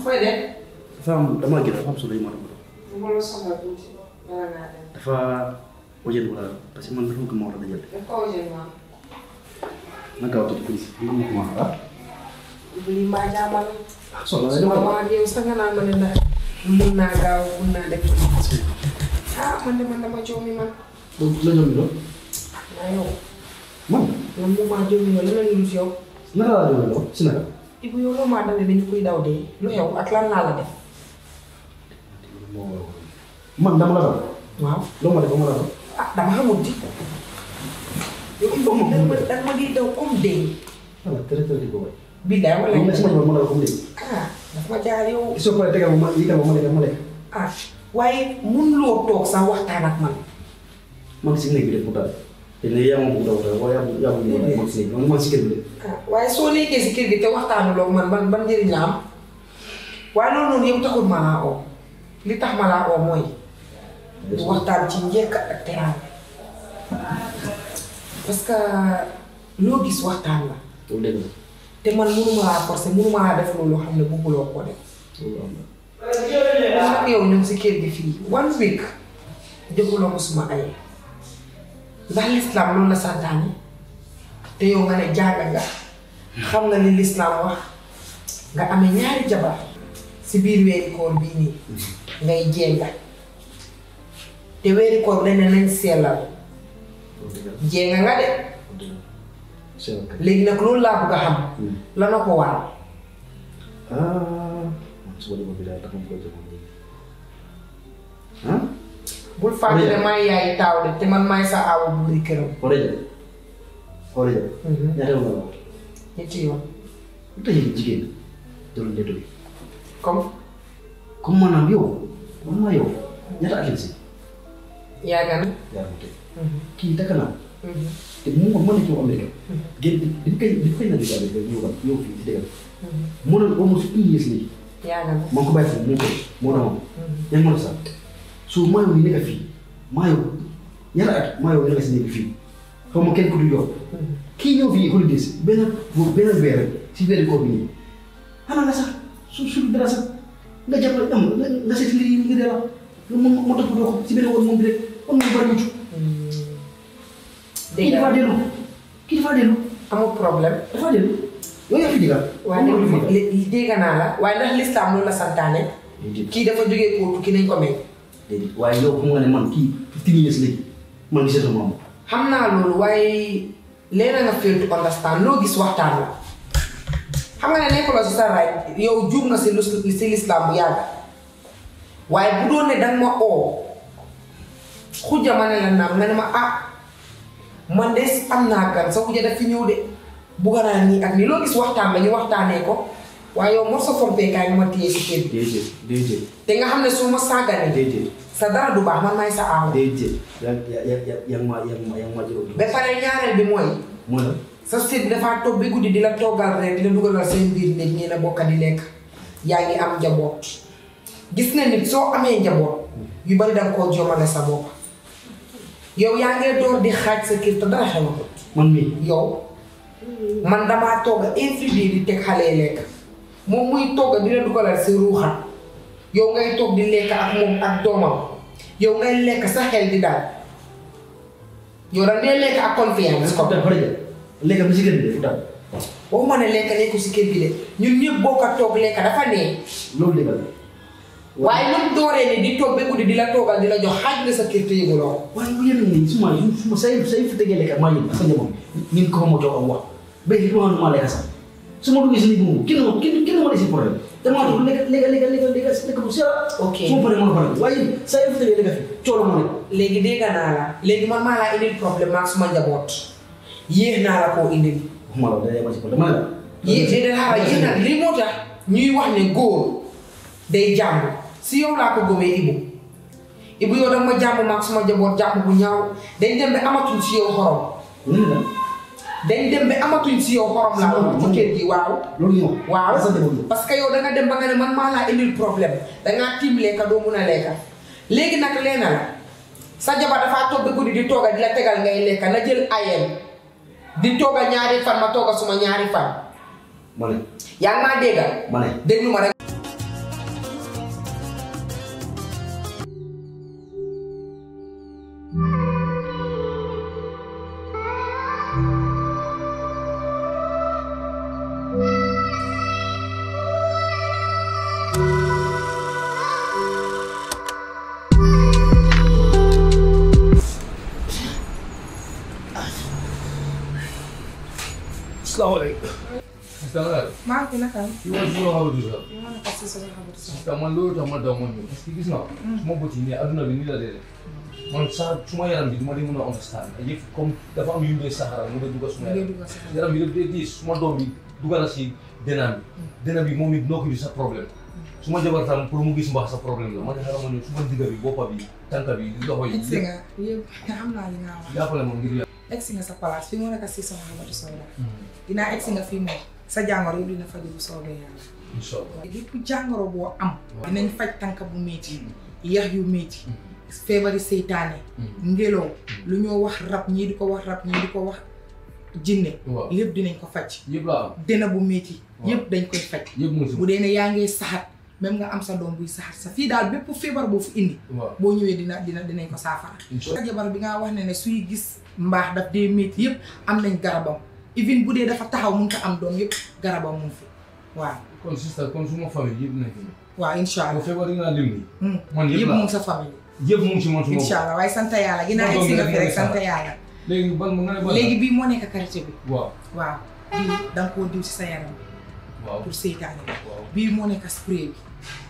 fooy dem. dafa am damaa gën dafa am solo yu ma doon bu ma la soxla tuuti bala ngaa dem. dafa wajal wala parce que man dafa bëgg ma war a dajal daf ko wajal maam. na gaaw tuuti please bi mu ko wax ah lii mbaa jaamal. soxla su ma maa yow sax nga naan ma ne ndax mun naa gaaw mun naa def. ah man de man dama joomi man. la ñoom doon waaye yow man man mu maa joomi yow lan la ñu yow. naka laa doon doon si naka Ibu yow loo maa dawee ba ñu koy daw dee lu xew ak lan laa la def. man dama la doon waaw. loo ma def ba ma la doon ah dama xamul di. yow Ibu danga ma danga ma di daw comme dee. voilà tere tere di ko waay billaay wala loolu nag si ma doon ma la comme léegi ah dafa ma jaar yow. soo paree tegal ma ma yëgal ma ma lekk ma lekk ah waaye mun loo toog sax waxtaan ak man. man si néeg bi de pourtant te ne yaa ma bëgg daw daw waaye yaa ma yaa ma bëgg man si néeg man man si kër bi de ah waaye soo nekkee si kër gi te waxtaanuloo man ban ban njëriñ la am waaye loolu noonu yow taxul ma laa oo li tax ma laa oo mooy waxtaan ci njëkk ak teraanga parce que loo gis waxtaan la loolu dégg nga te man mënuma laa forcer mënuma laa def loolu loo xam ne bëgguloo ko def loolu am na man ak yow ñu ngi si kër gi fii one week defuloo ko suma ay ndax lislaam loolu la santaane te yow nga ne jàng nga xam nga ni lislaam wax nga amee ñaari jabar si biir weeri koor bii nii ngay jénga te weeri koor dañ ne nañ sellal loolu dégg nga jénga nga de loolu dégg nga c'est ok léegi nag loolu laa bëgg a xam la na ko waral ah man suba dama bi daal tax ma koy jëmoon léegi ah bul fàtte ne maay yaay taaw de te man maay sa aawu buri këram Oreja Oreja ñaata yoon la wax ñetti yoon lu tax yéen jigéen doon ne doy comme comme maanaam yow man maa yow ñaata at lañ si yàgg na yaa ma teg kii takk naa te mu ma mën a ñëw Amérique Mhm. génn bi ñu koy bi ñu koy naan Amérique ñëw ba ñëw fii si dëgg mu ne almost two years léegi yàgg na maa ngi ko bàyyi foofu moo koy moo na moom yaa ngi mën a sax su maa yow yi nekk fii maa yow ñaata at maa yow nekk si nekk fii xaw ma kenn ku du yow kii ñëw fii holidays benn boobu benn weer rek si weeri koor bi nii xanaa nga sax su su dara sax nga jàppale am nga nga seet mbir yi nga dee la nga mo mo topp doo ko si benn woon moom bi rek kon nga bari mucc kii dégg dafa nga dellu kii dafa dellu amul problème dafa dellu yow yaa fi digal waaye déglu ma li dégg naa la waaye ndax lislaam loolu la santaane déedéet kii dafa jógee koo tukki nañ ko may déedéet waaye yow xam nga ne man kii fifteen years léegi man gisee sama am xam naa loolu waaye leena nga fail to understand loo gis waxtaan la xam nga ne nekkuloo si sa right yow juum nga si lu si lislaam bu yàgg waaye bu doon ne danga ma oo xujja ma ne la naam nga ne ma ah man de am naa gan sa xujja daf fi ñëw de bugga naa nii ak nii loo gis waxtaan la ñu waxtaanee ko waaye yow mor sa fompeekaay nga ma téye si kër bi déedéet déedéet te nga xam ne su ma sàgganee déedéet sa dara du baax man maay sa aaw déedéet yaa yaa yaa yaa ma yaa ma yaa ma jëloon ba pare ñaareel bi mooy mooy la sa seet bi dafaa toog bi guddi di la toggal rek di la dugalal seen biir néeg ñii na bokka di lekk yaa ngi am njaboot gis na nit soo amee njaboot yu bari danga koo jomale sa bopp yow yaa ngee door di xaaj sa kër te dara xewatut man mii yow man damaa togga every day di teg xale yi lekk moom muy togga di la dugalal sa ruuxam yow ngay toog di lekk ak moom ak doomam yow ngay lekk sa xel di daal yow danga dee lekk ak confiance ko dafa rëjal léegi am si kër gi de daal waxuma ne lekk nekku si kër gi de ñun ñëpp bokk a toog lekk dafa nee loolu dëgg la waaye lu mu dooree ni di toog ba guddi di la toogal di la jox xaaj nga sa kër te yëguloo ko waaye bu yéen nii suma suma say say fi tegee lekk maa yëg ak sa njaboot ni ko ma toog am wax ba li ma maa lekk sax su ma duggee si nit boobu kenn ma kenn kenn ma desi problème te maa toog lekk lekk lekk lekk lekk lekk bu seera Ok. su ma paree mën a pare waaye say fi tegee lekk fi coolo ma nekk léegi dégg naa la léegi man maa laa indil problème ak suma njaboot yéex naa la koo indil waxuma la day yema si problème ma ne la yéex déedéet xaaral yéex na lii moo tax ñuy wax ne góor day jàmm si yow laa ko gëmee Ibu Ibu yow danga ma jàmm maag suma njaboot jàmm bu ñaaw dañ dem ba amatuñ si yow xorom ñu ne la dañ dem ba amatuñ si yow xorom laa wax ci kër gi waaw loolu ñu wax waaw sa njaboot parce que yow da nga dem ba nga ne man maa laa indil problème dangaa tiim lekka doo mun a lekka léegi nag leena la sa jabar dafaa toog ba guddi di tooga di la tegal ngay lekka na jël ayem di tooga ñaari fan ma tooga suma ñaari fan ma ne yaa ngi maa déggal ma ne déglu ma rek salaamaaleykum. Sista nga def. maa ngi fi naka am. Yow si loo xamante ni sax. li ma nekk si sa xamante si. Sista man loolu tax ma daw ma ñëw parce que gis nga. suma bët yi nii adduna bi nii la dee man saa suma yaram bi duma di mën a understand yëpp comme dafa am yu dee saxara mu dee dugg suma ngay yaram dugg si yaram bi daf dee diis suma doom bi dugg na si denam bi denam bi moom it nokki bi sa problème suma jabar tam pour mu gis mbaax sa problème la ma ne xaaral ma ñëw suma digga bi boppa bi tànka bi loxo yi egsi nga yëpp xam naa li nga wax. jàppale ma ngir yàlla egsi nga sa place fi mu nekk si sa xamante soo la. dinaa egsi nga fii moom sa jàngoro yëpp dina faju bu soobee yàlla. incha allah lépp jàngoro boo am. dinañ faj tànk bu métti. yax yu métti. feebari seytaane. ngelaw lu ñoo wax rab ñii di ko wax rab ñii di ko wax jinne waaw lépp dinañ ko faj. yëpp laa am dina bu métti. waaw. yëpp dañ koy faj. yëpp mu ngi si bu dee ne yaa ngi saxat même nga am sa doom buy saxat sa fii daal bépp feebar boo fi indi. waaw boo ñëwee dina dina dinañ ko saafara. incha sa jabar bi nga wax ne ne suy gis mbaax daf dee métti yëpp am nañ garabam even bu dee dafa taxaw mun ko am doom yëpp garabam mu ngi fi waaw. kon sista kon suma famille yëpp nekk nii waaw incha bu allah. feebar yi nga lim nii Hmm. man yëpp yëpp laa mu ngi sa famille. yëpp mu ngi si man suma incha allah waaye sant yàlla ginnaaw Sama egg si doom nga bi fi rek rek moo sant nekk yàlla. léegi ban nga ne ban léegi bii moo nekk karité bi. waaw waaw bii da nga koo diw si sa yaram waaw pour seytaane bi. waaw bii moo nekk spray bi.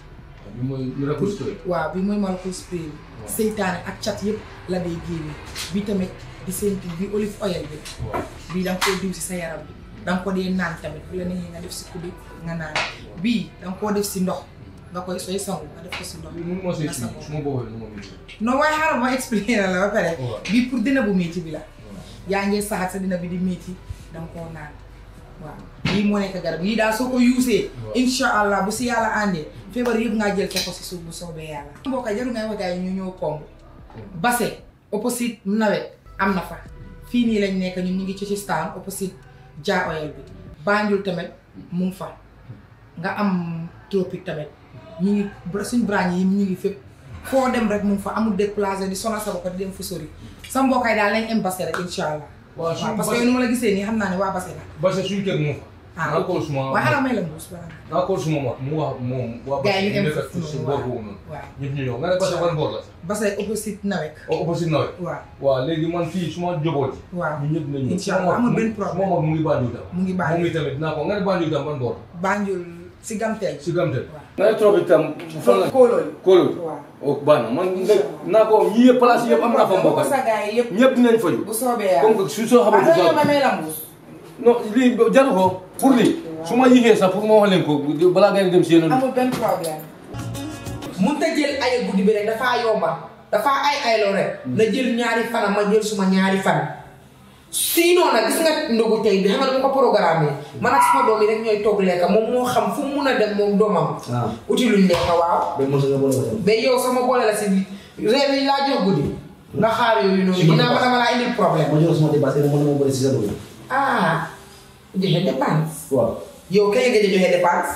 bi mooy miracle story waaw bii mooy malko spray bi. Waaw. seytaane ak cat yëpp la day génne bii tamit di seen bi olive oil bi. waaw bii da nga koo diw si sa yaram bi da nga ko dee naan tamit bu la neexee nga def si kuddu nga naan bii da nga koo def si ndox nga koy sooy sangu nga def ko si ndox bi mun ma see nga si sangoo. suma boppam nu ma mujj non waaye xaaral ma expliqué na la ba pare Waaw. bii pour dina bu métti bi la yaa ngee saxaat sa dina bi di métti da nga koo naan waaw lii moo nekk garab lii daal soo ko yuusee Waaw. incha allah bu si yàlla àndee feebar yëpp ngaa jël teg ko si suuf bu soobee yàlla mbokk jaru ngay wax gars yi ñu ñëw komb base opposite nawet am na fa fii nii lañ nekk ñun ñu ngi ci ci staan opposite Jah Oil bi Banjul tamit mu ngi fa nga am tropique tamit ñu ngi bra- suñ branche yi ñu ngi fépp foo dem rek mu ngi fa amul déplacé di sonal sa bopp di dem fu sori sa mbokkaay daal lañ am base rek incha allah waaw waaw suñu parce que yow nu ma la gisee nii xam naa ne waa base la parce que suñu kër moo fa ah naa ko suma waaye xanaa may la mbuus balaa nga naa ko suma mag mu wax moom waa gars yi ñu nekk am si boor boobu noonu waaw ñëpp ñu ñëw nga ne parce que ban boor la sax base opposite nawet o opposite nawet waaw waaw léegi man fii suma njaboot yi waaw ñu ñëpp nañu Incha allah amul benn problème. suma mag mu ngi Banjul tam mu ngi moom Banjul itamit dinaa ko nga ne Banjul tam ban boor Banjul si gamteel si gamte waaw nga ne trop itam fan la kóolóol kóolul waaw o baax na man nag naa ko yii yëpp place yëpp am naa fa mbokk sa gars yi yëpp ñëpp dinañ faju bu soobee yàlla comme que su soo waaw xamante soo ne may la mbuus non lii jaru ko pour lii su ma yéegee sax pour ma wax leen ko balaa ngeen dem si yeneen amul benn problème mun ta jël ay guddi bi rek dafaa yomba dafaa ay ayloo rek na jël ñaari fana ma jël suma ñaari fan sinon nag gis nga ndogu tey bi xam nga dama ko programme man ak suma doom yi rek ñooy toog lekka moom moo xam fu mu mun a dem moom doomam ah uti luñ lekka waaw benn mos nga boole ko tam. ba yow sama boole la si réew yi laa jox guddi nga xaar yooyu noonu dinaa ma dama laa indil problème ma jox sama dépasse rek mën na ma boole si sa dugub. ah joxe dépense waaw. yow kañ nga gëj a joxe dépense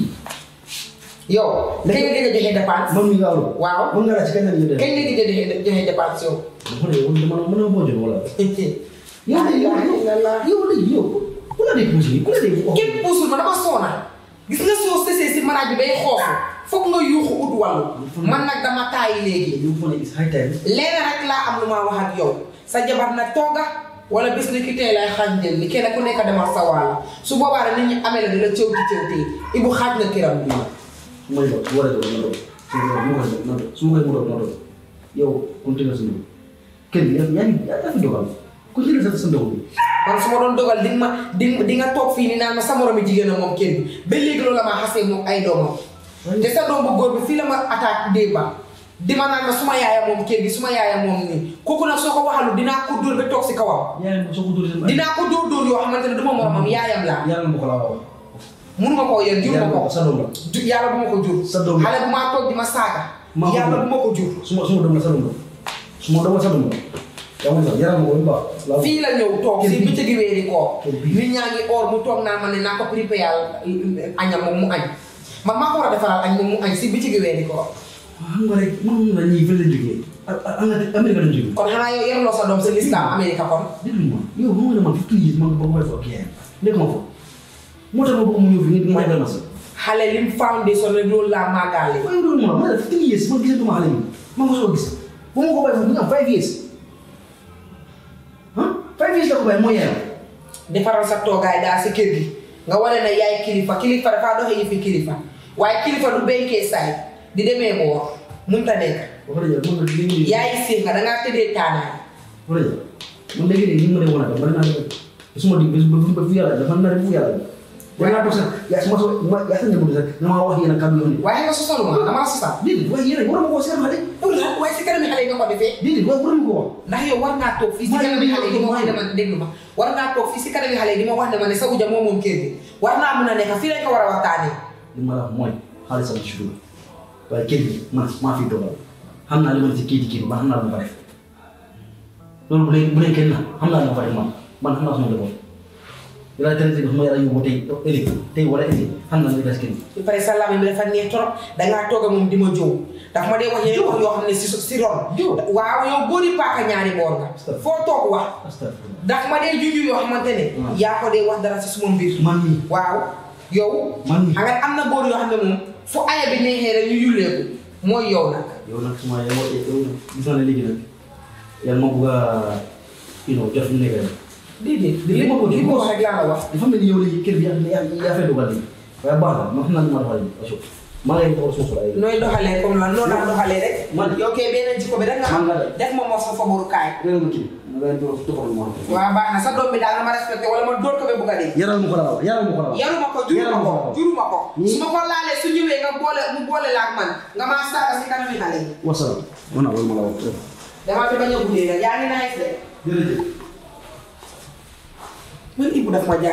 yow kañ nga gëj a joxe dépense man mii nga aw. waaw mën nga laaj ci kañ la ñu def. kañ nga gëj a joxe joxe dépense yow dafa ne woon dama mën na boo jot wala. yow de yow képp yow de yow ku la dee puus yi ku la dee wax. puusul ma dama soona gis nga soo sësee si maraaj bi bay xoofu foog nga yuuxu ut wàllu man nag dama taayi léegi yow fa ne is high time. leneen rek laa am lu ma wax ak yow sa jabar nag tooga wala bés ni ki tey lay xaaj jël li kenn ku nekk demal sa wàll su boobaa rek nit ñi amee la dina cëwti cëwti ibu xaaj na kiram bi ma ne ko bu war a doon na doon. su ma koy mu doon su ma koy mu doon na doon. yow kon tëgal sa ñoom. kër gi yaa ngi yaa fi dogal. ku ci sa sa ndox bi. man su ma doon dogal di nga ma di di nga toog fii nii naan ma sa moromi jigéen a moom kenn ba léegi loolu la ma xasee moom ay doomam te sa doom bu góor bi fii la ma attaque démba di ma naan ma suma yaaya moom kër gi suma yaaya moom nii kooku nag soo ko waxalu dinaa ko dóor ba toog si kawam yaa ngi soo ko dóoree sama. dinaa ko dóor dóor yoo xamante ne du ma moromam yaayam laa yàlla na ko laa wax. munuma koo yor jur ma yàlla ko sa doom la. ju yàlla bu ma ko jur Sa doom la. xale bu maa toog di ma saaga Maa ko yàlla jur. bu ma ko jur suma suma doom la sa doom la. suma doom la sa doom la. yaa ngi sax yaram ko bu baax. laa fii la ñëw toog Kër si bi. bëccëgi weeri koor Kër bi. nit ñaa ngi or mu toog naa ma ne naa ko préparé yàlla añam moom mu añ man maa ko war a defaral añ moom mu añ si bëccëgi weeri koor xam nga rek man la ñuy fële la jógee. ah ah Amérique la jógee. kon xanaa yow yaruloo sa doom sa lislaam Amérique kon déglu ma yow xam nga ne man fifteen years man ba ma fa ak yaayam nekk ma fa moo tax ma bëgg mu ñëw fi nit ma yebal ma sa xale lim foundation rek loolu laa màggaale waaye loolu ma ma ne fifteen years man gisatuma xale bi ma nga soo gis ba ma ko bàyyi foofu ñu am five years ah five years la ko bàyyi moo yaayam defaral sa toogaay daal si kër gi nga wane ne yaay kilifa kilifa dafaa doxe yi fi kilifa waaye kilifa du béykee saay di demee boor mënut a nekk wax dëgg yàlla man nag léegi yaay siix nga dangaa tëddee taanaay wax dëgg yàlla man léegi nii li ma demoon a dem bari naa dem te su ma dig ba ba fu yàlla dafa nar fu yàlla waaye naa toog sax yaa su ma so ma yaa sa njëkk sax nga ma wax yéen a kàddu yoon waaye nga sosalu ma damaa sosal déedéet waaye yéen a war ma koo seetlu xale pour la waaye si kanami xale yi nga ko defee déedéet waaye war ma ko wax ndax yow war naa toog fii si kanami xale yi di ma wax ne ma déglu ma war naa toog fii si kanami xale yi di ma wax ne ma ne sa uja moo moom kër gi war naa mun a nekk fii lañ ko war a waxtaanee li ma la wax mooy xaalis sama si dugg waaye kër gi man maa fi toogal xam naa li ma ne si kii di kii bi man xam naa lu ma fa def loolu bu dee bu dee kenn na xam naa lu ma fa def man man xam naa sama njaboot yàlla tere si ma yàlla yóbbu tey ëllëg tey wala ëllëg xam naa lu des kër gi ba pare sa làmmiñ bi dafa neex trop dangaa toog ak moom di ma jow ndax ma dee wax yeneen wax yoo xam ne si si ron Jow. waaw yow góori paaka ñaari boor nga foo toog wax astafurlah ndax ma dee juju yoo xamante ne Hmm. yaa ko dee wax dara si suma mbir man mii waaw yow Man mii. xam nga am na góor yoo xam ne moom fu aya bi neexee rek ñu yulleeku mooy yow nag yow nag suma yow yow gis naa ne léegi nag yàlla ma bëgg a you know jot fi mu nekk rek déedéet li ma ko li ma wax rek laa la wax dafa mel ni yow léegi kër bi yaa yaa yaa fay dogal léegi waaye baax na man xam naa ni ma doxalee nii parce que maa ngi lay doxal suuf la ay nooy doxalee comme lan noonu laa doxalee rek Man- yow kay benn jikko bi rek nga Man xam nga de. def ma moo sa faburukaay réew mi kii ma ngay dox doxal ma waaw baax na sa doom bi daal na ma respecté wala ma dóor ko ba bugg a dee yaral ma ko la wax yaral ma ko la wax yaruma ko juruma ko juruma ko Ni- su ma ko laalee su ñëwee nga boole mu boole la ak man nga maa saaga si kanami xale yi wasalaam wana wala ma la wax damaa fi bañ a guddee nag yaa ngi naaj de jërëjëf man Ibou daf ma jaar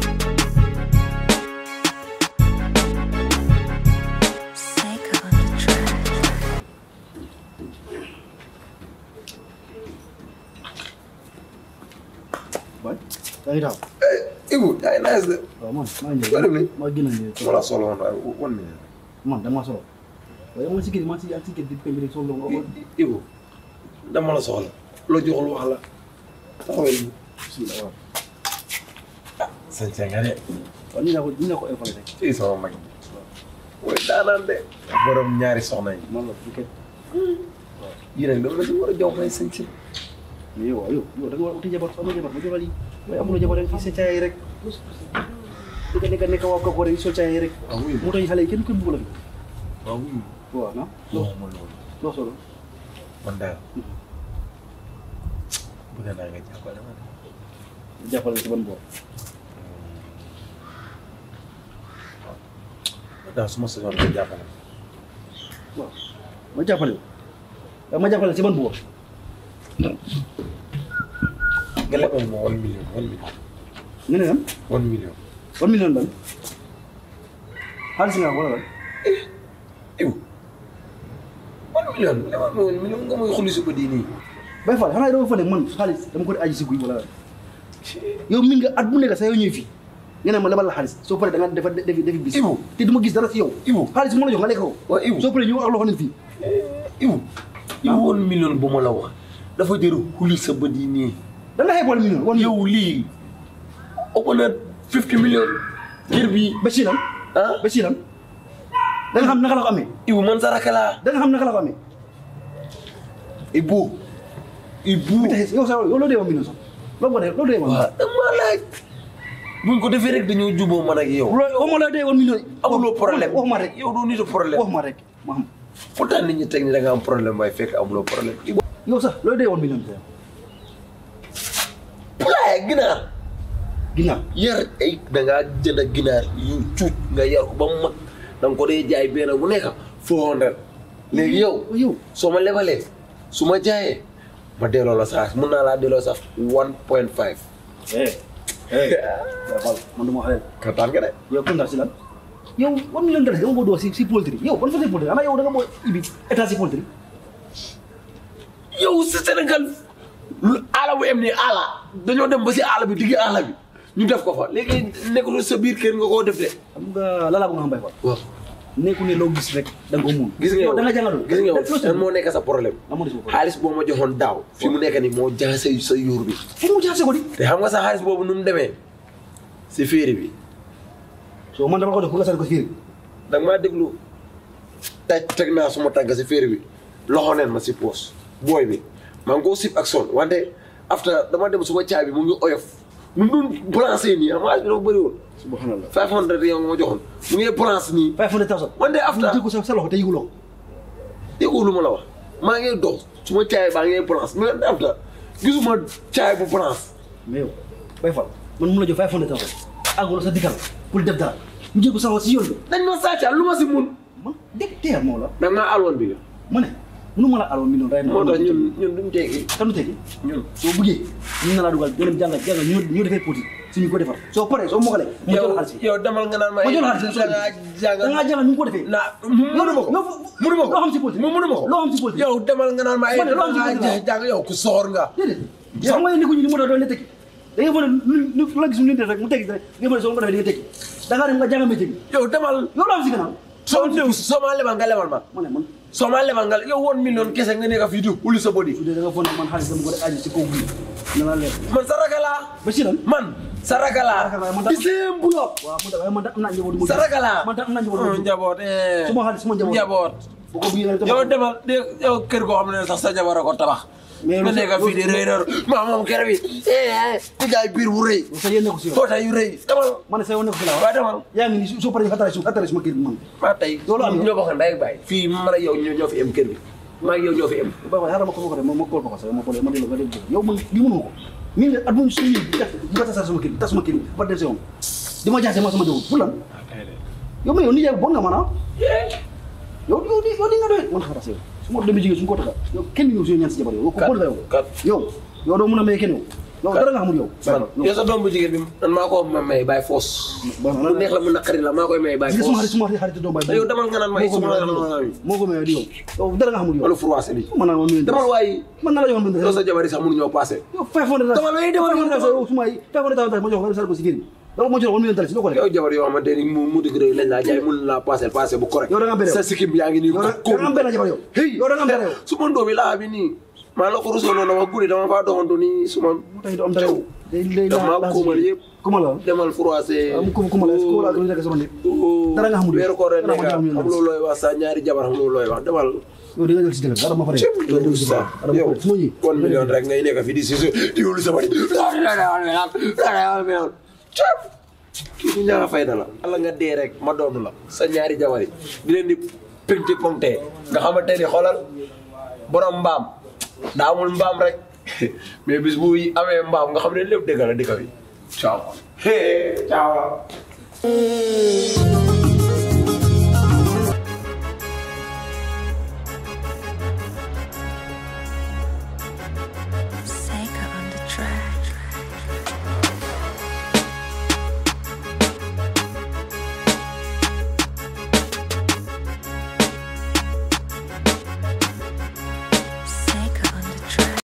Psycho on the track. baay yaa ngi taxaw Ibu yaa ngi nice de. waaw man maa ngi Wala mi? maa génn nii ma la soxla woon waaye one minute. man dama solo waaye man si kër man si ak si kër di peñ rek solo nga ko Ibu dama la soxla loo joxul wax la taxawal bi. bismillah waaw sañ nga de. waaw ñu naa ko ñu naa ko informé rek fii sama mag bi. mooy daanaan de. borom ñaari soxna yi. man la bu kër yii nag dama la ci war a jox may sañ si. mais yow yow yow da nga war a uti jabar soo amee jabar ma joxal yi waaye amuloo jabar rek fii sa caay rek di nga nekk nekk waa kooku rek soo caay rek waaw wuyu moo tax xale yi kenn koy bugg la fi waaw wuyu. waaw na non man loolu. loo solo man daal. bëgg naa nga jàppale ma. jàppale ci ban boor daal su ma sañoon nga jàppale. waaw ma jàppale waaw ma jàppale ci ban boor nga lebal ma one million one million. nga ne lan one million. one million ban xaalis nga wala lan Ibu. one million lebal ma one million nga may xulli si ba di nii. bay fall xanaa dama fa ne man xaalis dama ko di aji si guy wala lan yow mi nga at bu nekk sa yow ñëw fii nga ne ma lebal la xaalis soo paree da nga defa defi defi bis Ibu. te du ma gis dara si yow Ibu. xaalis bu ma la jox nga lekk ko waaw Ibu. soo paree ñu wax loxo ne fii Ibu. Ibu one million bu ma la wax. dafa jëru xulli sa bët yi nii. da nga xeeb wala million wan yow yow lii. ëpp na fifty million. kër bi ba si lan ah. ba si lan da nga xam naka la ko amee Ibu man sa rakk laa. da nga xam naka la ko amee Ibu. Ibu. bi tax yow sa yow loo dee woon million sax loo ko dee loo dee woon waaw dama laaj. buñ ko defee rek dañoo juboo man ak yow. loo waxuma la dee woon million amuloo problème waxuma rek yow doo nitu problème. waxuma rek ma xam pourtant nit ñi teg ni da nga am problème waaye fekk amuloo problème. Ibu. yow sax loo dee woon million bi poulailler ginaar. ginnaaw yar ay da ngaa jënd ginaar yu cuuc nga yar ko ba mu mag da nga ko dee jaay benn bu nekk four hundred léegi yow yow soo ma lebalee su ma jaayee ma delloo la sax mun naa laa delloo sax one point five. eh eh waaw man du ma xaleel kattan nga de. yow kontaan si lan yow one million dollars dama ko doon si si poultry yow ban fa si poultry ana yow da nga boo ibi état si poultry yow si Sénégal lu aala bu em nii aala dañoo dem ba si aala bi digg aala bi ñu def ko fa léegi nekkul sa biir kër nga koo def de. xam nga lala bu nga xam bay fa waaw nekku ne loo gis rek da nga ko mun gis nga yow da nga jàngatul gis nga yow Loo si lan moo nekk sa problème. amoo si problème xaalis boo ma joxoon daaw fi mu nekk nii moo jaxase sa yuur bi. fu mu jaxase ko di te xam nga sa xaalis boobu nu mu demee si féeri bi so man dama ko def pour nga sal ko fiir da nga maa déglu taj teg naa suma tànk si féeri bi loxo neen ma si poos booy bi maa ngi koo sib ak son wante after dama dem suma caay bi mu ngi oyof mu ngi doon balancé nii am xaalis bi dafa bëri woon subhanallah five hundred yow nga ma joxoon mu ngi balance nii five hundred thousand One day after. mu jël ko sa sa loxo te yëguloo ko déggoo lu ma la wax maa ngi dox su ma caay baa ngi balance mais daf la gisuma caay bu balance mais yow bay fal man mun la jox five hundred thousand àgguloo sa dikkal pour def dara mu jël ko sa loxo si yoon bi dañ ma sàcca lu ma si mun man dégg teyal moo la da ngaa alwoon bi la ma ne mënu ma la aloon million ray moo tax ñun ñun duñ teggi kanu tegi ñun soo bëggee ñu na laa dugal nga dem jàngal jàngal ñu ñu defee poti suñu ko defar soo paree soo mokalee ma jox la xaalis bi yow demal nga naan ma ma jox la xaalis da ngaa jàng da ngaa jàngal ñu ko defee naa mënu ma ko yow mënu ma ko loo xam si politique mu mënu ma ko loo xam si politique yow demal nga naan ma ay Ma ne loo da xam si ngaa politique jàng yow ku soor nga déedéet xam nga ni ko ñu ni moo tax doon la tekki da nga foog ne lu lu la gis ñu def rek mu tekki rek nga foog ne soo ko defee di nga tekki da ngaa dem nga jàngal métier bi yow demal yow loo xam si gannaaw soo néew soo ma lebal nga lebal ma ma ne man soo ma lebal nga yow woon million kese nga nekk fii di uli sa body su dee da nga foog ne man xaalis dama ko def aji si kaw guddi na la leer man sa raka laa ba si lan man sa raka laa Sa raka laa, man di seen bulok waaw man da man da am naa njaboot mu sa raka laa man da am naa njaboot mu njaboot eh suma xaalis suma njaboot njaboot bu ko bugee rek yow demal de yow kër goo xam ne sax sa jabar a ko tabax Mais nga lu- nekk fii di rëy rëy maa moom kër bi eh di jaay biir bu rëy sa yéen nekku si yow foota yu rëy demal ma ne sa yoon nekku si la waaye demal yaa ngi nii soo paree nga xattale su xattale suma kër bi man maa tey Loolu am na. ñoo bokk ndey ak baay fii man ak yow ñoo ñoo fi am kër bi maa ngi yow ñoo fi am ba ba xaaral ma ko ko def ma ma kool ko ko sax ma kool ma delloo nga def yow man li mënu ko mi ngi at mu suñu bi kat bu ko tasal sama kër bi tas sama kër bi ba dem si yoon di ma jaxase ma sama jaww pour lan yow ma yow ni yaay bon nga maanaam yow yow di yow di nga doy man xaaral sa yow su ma demee jigéen suñu ko taka yow kenn ñëw suñu ñaan si jabar yow ko bon nga yow kat. yow yow doo mën a may kenn yow yow dara nga xamul yow man yow sa doom bu jigéen bi man maa ko ma may bàyyi foos mu neex la mu naqari la maa koy may bàyyi gis nga suma foos xarit suma xarit doom bay yow demal nga naan ma ay suma la moo ko may di yow yow dara nga xamul yow wala froissé bi man naa ma nuyu demal waaye man naa la joxoon bind yow sa jabar yi sax mënuñoo passé yow five hundred Dama lay demal five hundred yow suma yi five hundred ma jox ko sal ko si génn dama ma jox one million dalasi loo ko def yow jabar yoo xamante ni mu mu digg rëy lañ laa jaay mun laa passé passé bu correct Yow da nga bëre yow. sa sikkim yaa ngi nii yow da da nga am benn jabar yow hey yow da nga am benn yow su ma ndóomi laa bi nii maa la ko rusoo noonu dama guddi dama faa doxantu nii su ma mu tax du am dara yow day day dama la kuumal yëpp kuma la demal froissé am kuma kuma la ko la ko nekk sama nit dara nga xamul yow. weeru koor rek Dara ma nekk jox million xam loolu looy wax sa ñaari jabar xam loolu looy wax demal yow di nga jël si dëgg dara ma fa def yow dégg si dara dara ma yow fa def su ma ñëwee one million rek ngay nekk fi di si di wóolu sa bari kii du ñaara fayda la ala nga dee rek ma doonu la sa ñaari jabar yi di leen di pinti pomte nga xamante ni xoolal borom mbaam daa amul mbaam rek mais bis bu amee mbaam nga xam ne lépp dëgg la dëkk bi ciao ciao